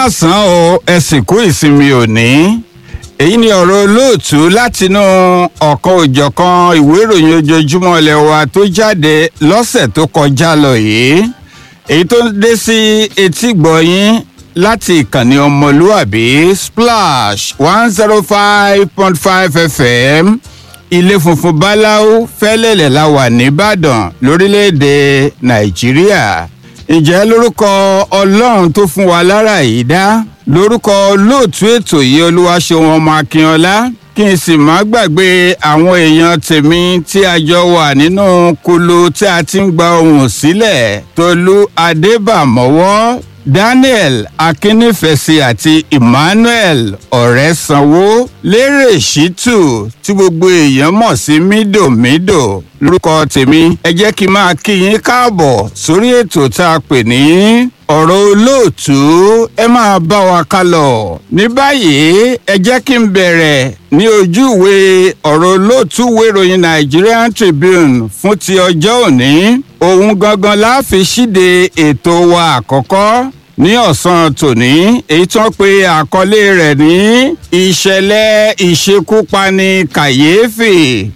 káàsán o ẹ sì kú ìsinmi òní èyí ni ọ̀rọ̀ olóòtú látinú ọ̀kan òjọ̀kan ìwé ìròyìn ojoojúmọ́ ilẹ̀ wa tó jáde lọ́sẹ̀ tó kọjá lọ yìí èyí tó dé sí etí gbọ̀yìn láti ìkànnì ọmọlúàbí splash one zero five point five fm ilé funfun báláú fẹ́lẹ́lẹ̀ la wà nìbàdàn lórílẹ̀‐èdè nàìjíríà ǹjẹ́ lórúkọ ọlọ́run tó fún wa lára yìí dá lórúkọ olóòtú ètò yìí olúwaṣeun ọmọ akínọlá kí n sì má gbàgbé àwọn èèyàn tèmi tí a jọ wà nínú kulu tí a ti ń gba ohùn sílẹ̀ tolú adébàmọ́wọ́ daniel akínnífẹ̀sí àti emmanuel ọ̀rẹ́sanwó lérè ṣítù tí gbogbo èèyàn mọ̀ sí mídòmídò lórúkọ tèmi ẹ jẹ́ kí n máa kí yín káàbọ̀ sórí ètò tá a pè ní ọ̀rọ̀ olóòtú ẹ máa bá wa ká lọ. ní báyìí ẹ jẹ́ kí n bẹ̀rẹ̀ ní ojú ìwé ọ̀rọ̀ olóòtú ìwé ìròyìn nigerian tribune fún ti ọjọ́ òní òun gangan la fi ṣíde ètò wa àkọ́kọ́ ní ọ̀sán tòní èyí tí wọ́n pe àkọlé rẹ̀ ní ìṣẹ̀lẹ̀ ìṣekúpani kàyéfì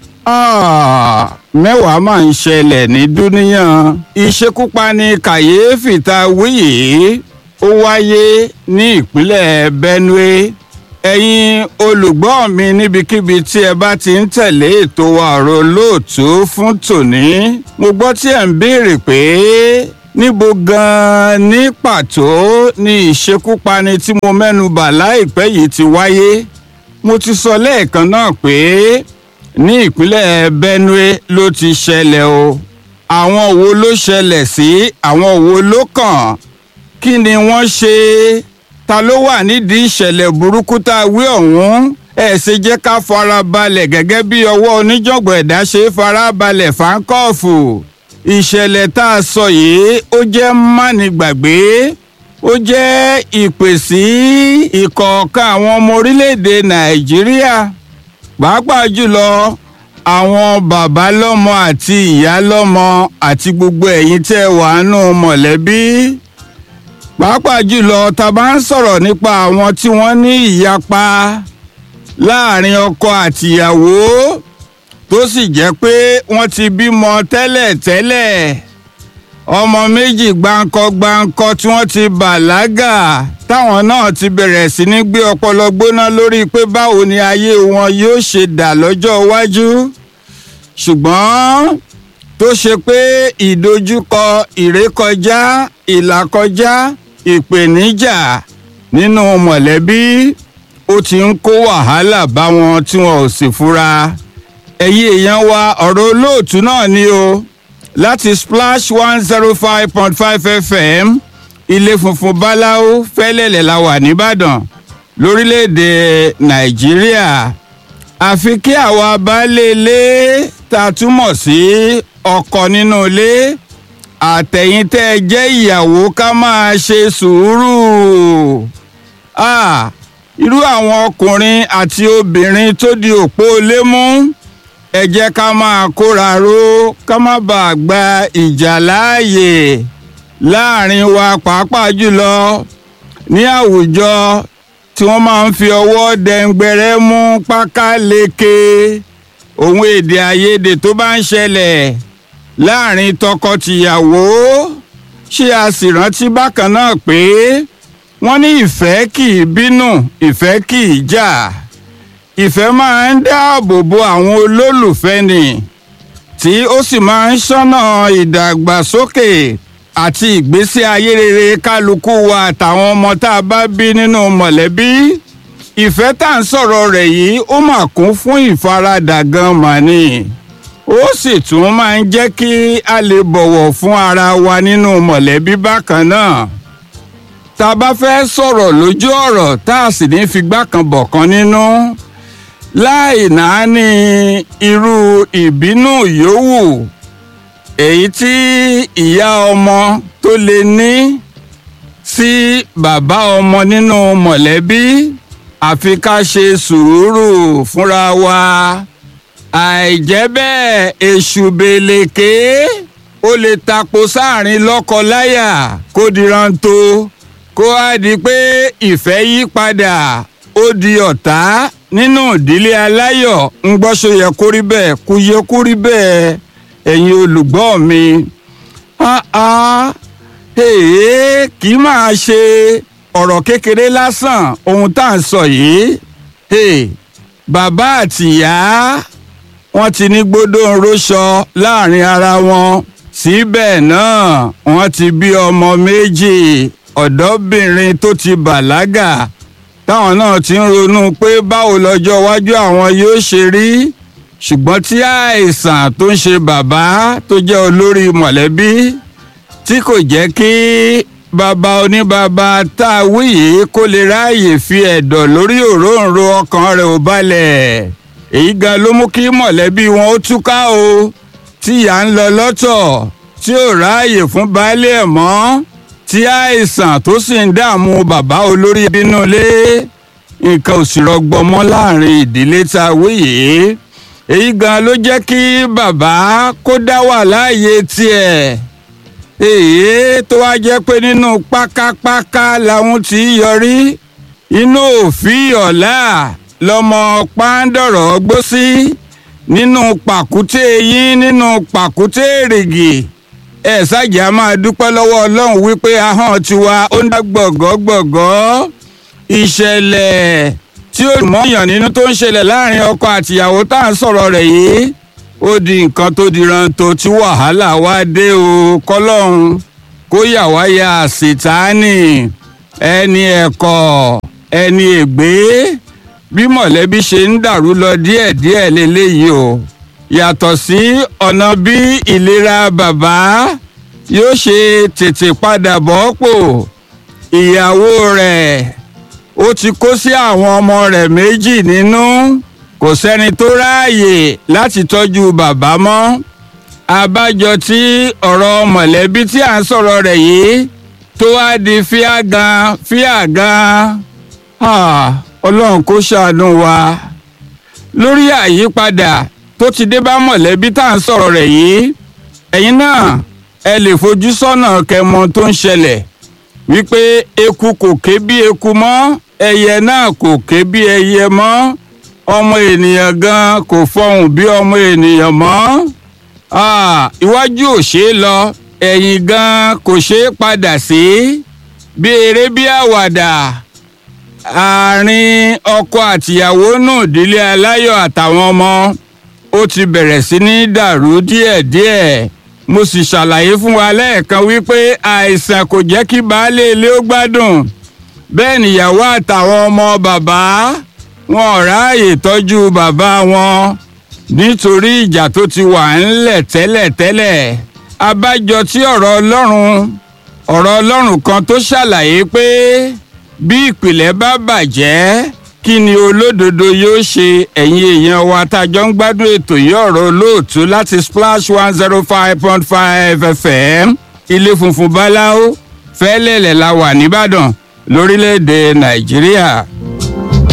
mẹ́wàá máa ń ṣẹlẹ̀ ní dúníyàn ìṣekúpani kàyéfì tá a wí yìí ó wáyé ní ìpínlẹ̀ benue ẹ̀yin olùgbọ́ mi níbikíbi tí ẹ bá ti ń tẹ̀lé ètò ọ̀rọ̀ lóòtú fún tòní mo gbọ́ tí ẹ̀ ń béèrè pé níbo gan-an ní pàtó ni ìṣekúpani tí mo mẹ́nu bà láìpẹ́ yìí ti wáyé mo ti sọ lẹ́ẹ̀kan náà pé ní ìpínlẹ̀ benue ló ti ṣẹlẹ̀ o àwọn wo ló ṣẹlẹ̀ sí àwọn wo ló kàn kí ni wọ́n ṣe ta ló wà nídìí ìṣẹ̀lẹ̀ burúkú tá a wí ọ̀hún ẹ̀ ṣe jẹ́ ká fara balẹ̀ gẹ́gẹ́ bí ọwọ́ oníjọ̀gbọ̀n ẹ̀dá ṣe fara balẹ̀ fáńkọ́ọ̀fù ìṣẹ̀lẹ̀ tá a sọ yìí ó jẹ́ mánigbàgbé ó jẹ́ ìpè sí ìkọ̀ọ̀kan àwọn ọmọ orílẹ̀-èdè nàìjíríà pàápàá jùlọ àwọn bàbá lọ́mọ àti ìyá lọ́mọ àti gbogbo ẹ̀yin tẹ́ wà nù mọ̀lẹ́bí pàápàá jùlọ tá a bá ń sọ̀rọ̀ nípa àwọn tí wọ́n ní ìyapa láàrin ọkọ àtìyàwó tó sì jẹ́ pé wọ́n ti bímọ tẹ́lẹ̀tẹ́lẹ̀ ọmọ méjì gbáǹkọ gbáǹkọ tí wọ́n ti bàlágà táwọn náà ti bẹ̀rẹ̀ sí ní gbé ọpọlọ gbóná lórí pé báwo ni ayé wọn yóò ṣe dà lọ́jọ́ iwájú ṣùgbọ́n tó ṣe pé ìdojúkọ ìrékọjá ìlàkọjá ìpèníjà nínú mọ̀lẹ́bí ó ti ń kó wàhálà bá wọn tí wọn ò sì fura ẹ̀yin èèyàn wa ọ̀rọ̀ olóòtú náà ni o láti splash one zero five point five fm ilé funfun báláú fẹ́lẹ́lẹ̀ la wà nìbàdàn lórílẹ̀‐èdè nàìjíríà àfi kí àwa baálé ilé ta túmọ̀ sí ọkọ nínú ilé àtẹ̀yìn tẹ́ ẹ jẹ́ ìyàwó ká máa ṣe sùúrù irú àwọn ọkùnrin àti obìnrin tó di òpó ilé mú ẹ jẹ́ ká máa kóra ró ká má bàa gba ìjà láàyè láàrin wa pàápàá jùlọ ní àwùjọ tí wọ́n máa ń fi ọwọ́ dẹ̀ngbẹ̀rẹ̀ mú pákáleke òun èdè àìyedè tó bá ń ṣẹlẹ̀ láàrin tọkọ-tìyàwó ṣé a sì rántí bákan náà pé wọ́n ní ìfẹ́ kì í bínú ìfẹ́ kì í jà ìfẹ́ máa ń dáàbò bo àwọn olólùfẹ́ ni tí ó sì máa ń ṣọ́nà ìdàgbàsókè àti ìgbésí ayé rere kálukú wa àtàwọn ọmọ tá a bá bí nínú mọ̀lẹ́bí ìfẹ́ tá à ń sọ̀rọ̀ rẹ̀ yìí ó mà kún fún ìfaradà gan màní ó sì tún máa ń jẹ́ kí a lè bọ̀wọ̀ fún ara wa nínú mọ̀lẹ́bí bákan náà tá a bá fẹ́ sọ̀rọ̀ lójú ọ̀rọ̀ tá a sì ní figbá kan bọ̀ kan nínú láì náání irú ìbínú yòówù èyí tí ìyá ọmọ tó lè ní sí bàbá ọmọ nínú mọ̀lẹ́bí àfi ká ṣe sùúrù fúnra wa àìjẹ́ bẹ́ẹ̀ èṣù bèlèké ó lè tapo sáàrin lọ́kọ-láyà kó diran tó kó wá di pé ìfẹ́ yí padà ó di ọ̀tá nínú ìdílé aláyọ̀ ń gbọ́sọ yẹ kó rí bẹ́ẹ̀ kó yẹ kó rí bẹ́ẹ̀ ẹ̀yin olùgbọ́ mi èè kì í máa ṣe ọ̀rọ̀ kékeré lásán ohun tá à ń sọ yìí bàbá àtìyá wọ́n ti ní gbódò róṣọ láàrin ara wọn síbẹ̀ náà wọ́n ti bí ọmọ méjì ọ̀dọ́bìnrin tó ti bàlágà táwọn náà ti ń ronú pé báwo lọ́jọ́ iwájú àwọn yóò ṣe rí ṣùgbọ́n tí àìsàn tó ń ṣe bàbá tó jẹ́ olórí mọ̀lẹ́bí tí kò jẹ́ kí bàbá oníbàbá tá a wí yìí kó lè ráàyè fi ẹ̀dọ̀ lórí òróǹro ọkàn rẹ̀ ò balẹ̀ èyí gan ló mú kí mọ̀lẹ́bí wọn ó túká o tí ìyá ń lọ lọ́tọ̀ tí ò ráàyè fún baálé ẹ̀ mọ́ tí àìsàn tó sì ń dààmú bàbá olórí bínú ilé nǹkan ò sì rọgbọ mọ́ láàrin ìdílé tá a wí yìí èyí gan ló jẹ́ kí bàbá kó dá wà láàyè tiẹ̀ èyí tó wá jẹ́ pé nínú pákápáká làwọn ti yọrí inú òfin ọ̀la lọmọ pàǹdọ̀rọ̀ gbó sí nínú pàkúté yín nínú pàkúté èrìgì ẹ ṣáàjì a máa dúpẹ́ lọ́wọ́ ọlọ́run wípé ahọ́n tiwa ó ń dá gbọ̀gọ́gbọ̀gọ́ ìṣẹ̀lẹ̀ tí ó mọ̀yàn nínú tó ń ṣẹlẹ̀ láàrin ọkọ àtìyàwó tá à ń sọ̀rọ̀ rẹ̀ yìí ó di nǹkan tó di ranto tí wàhálà wá dé o kọlọ́hún kó yà wá ya àṣetánì ẹni ẹ̀kọ́ ẹni ègbé bí mọ̀lẹ́bí ṣe ń dàrú lọ díẹ̀díẹ̀ lélẹ́yìí o yàtọ̀ sí ọ̀nà bí ìlera bàbá yóò ṣe tètè padà bọ́ pò ìyàwó rẹ̀ ó ti kó sí àwọn ọmọ rẹ̀ méjì nínú kò sẹ́ni tó ráàyè láti tọ́jú bàbá mọ́ abájọ tí ọ̀rọ̀ mọ̀lẹ́bí tí à ń sọ̀rọ̀ rẹ̀ yìí tó wá di fíàgàn fíàgàn ọlọ́run kó ṣàánú wa lórí àyípadà tó ti dé bá mọ̀lẹ́bí tá à ń sọ̀rọ̀ rẹ̀ yìí ẹ̀yin náà ẹ lè fojú sọ́nà kẹmọ tó ń ṣẹlẹ̀ wípé eku kò ké bí eku mọ́ ẹyẹ náà kò ké bí ẹyẹ mọ́ ọmọ ènìyàn gan kò fọhùn bí ọmọ ènìyàn mọ́ iwájú ò ṣeé lọ ẹ̀yìn gan kò ṣeé padà sí bí eré bí àwàdà àárín ọkọ àtìyàwó nù ìdílé aláyọ̀ àtàwọn ọmọ ó ti bẹ̀rẹ̀ sí ní dàrú díẹ̀díẹ̀ mo sì ṣàlàyé fún wa lẹ́ẹ̀kan wípé àìsàn kò jẹ́ kí baálé ilé ó gbádùn bẹ́ẹ̀ nìyàwó àtàwọn ọmọ bàbá wọn ò ráàyè tọ́jú bàbá wọn nítorí ìjà tó ti wà ńlẹ̀ tẹ́lẹ̀tẹ́lẹ̀ abájọ tí ọ̀rọ̀ ọlọ́run ọ̀rọ̀ ọlọ́run kan tó ṣàlàyé pé bí ìpìlẹ̀ bá bàjẹ́ kí ni olódodo yóò ṣe ẹ̀yin èèyàn wa tájọ́ ń gbádùn ètò yìí ọ̀rọ̀ olóòtú láti splash one zero five point five fm ilé funfun báláwo fẹ́lẹ́lẹ̀ la wà nìbàdàn lórílẹ̀‐èdè nàìjíríà.